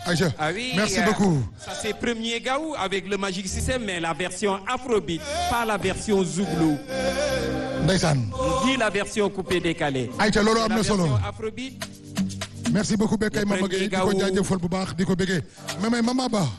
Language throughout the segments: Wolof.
Aïcha Ah oui, merci euh, beaucoup Ça c'est premier Gaou avec le Magic System, mais la version Afrobeat, pas la version Zouglou, ndeysaan ni la version coupé décalé. Aïcha loolu am La na solo version Afrobeat, merci beaucoup Bekay Le Mama premier Gueye di ko gaawu- jaajëfal bu baax di ko bëggee mais mais Mama Ba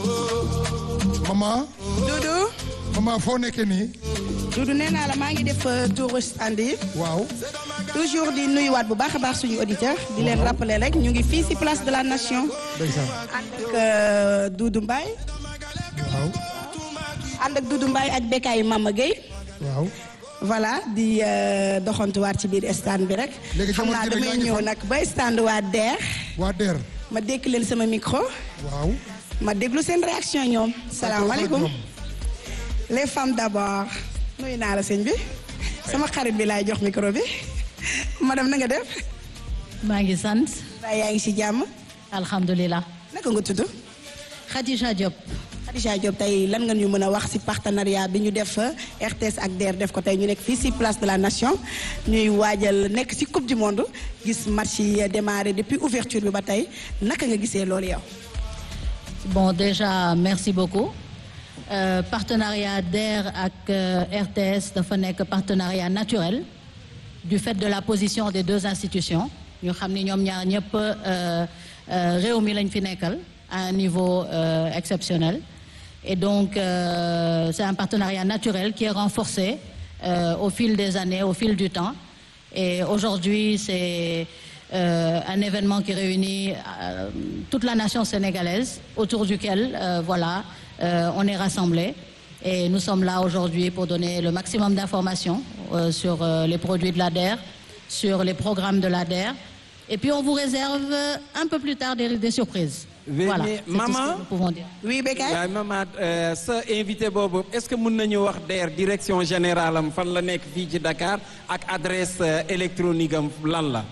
Mama Doudou Mama foo nekkee nii Doudou nee naa la maa ngi def tour stand yi waaw toujours di nuyuwaat bu baax a baax suñu auditeur di leen rappeler rek ñu ngi fii ci place de la nation ndeysaan ànd ak euh, Doudou Mbaye waaw ànd ak Doudou Mbaye ak Bekay Mama Gueye waaw voilà di euh, doxantuwaat ci biir stand bi rek Léegi xam naa jamono ji damay yaa ngi ñëw fan? nag ba stand waa DER waa DER ma dékk leen sama micro waaw ma déglu seen réaction ñoom salaamaaleykum ñoom. les femmes d'abord nuyu naa la sëñ bi sama xarit bi laay jox micro bi madame na nga def maa ngi sant waaye yaa ngi ci jàmm alhamdulilah naka nga tudd Khadija Diop Khadija Diop tey lan nga ñu mën a wax ci partenariat bi ñu def RTS ak DER def ko tey ñu nekk fii ci place de la nation ñuy waajal nekk ci coupe du monde gis match yi démarré depuis ouverture bi ba tey naka nga gisee loolu yow. bon déjà merci beaucoup Euh, partenariat DER ak euh, RTS dafa nekk partenariat naturel du fait de la position des deux institutions ñu xam ni ñoom ñaar ñëpp euh, euh, réew mi lañ fi nekkal à un niveau euh, exceptionnel et donc euh, c'est un partenariat naturel qui est renforcé euh, au fil des années au fil du temps et aujourd'hui c'est euh, un événement qui réunit euh, toute la nation sénégalaise autour duquel euh, voilà euh, on est rassemblés et nous sommes là aujourd'hui pour donner le maximum d'informations euh, sur euh, les produits de l'ADER, sur les programmes de l'ADER et puis on vous réserve euh, un peu plus tard des, des surprises. Mais- voilà, mais c'est tout ce maman- que nous pouvons dire. oui Bekay waaye maman euh, sa invité boobu est-ce que mën nañu wax DER direction générale am fan la nekk fii ci Dakar ak adresse euh, électronique am lan la.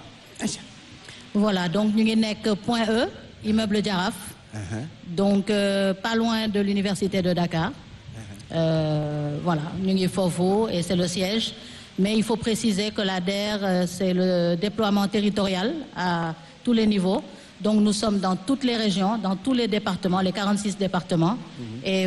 Voilà, donc ñu ngi nekk Point E, immeuble Jaraaf. Donc euh, pas loin de l'université de Dakar. Euh, voilà, ñu ngi foofu et c'est le siège. Mais il faut préciser que la DER, euh, c'est le déploiement territorial à tous les niveaux. Donc nous sommes dans toutes les régions, dans tous les départements, les 46 départements. Et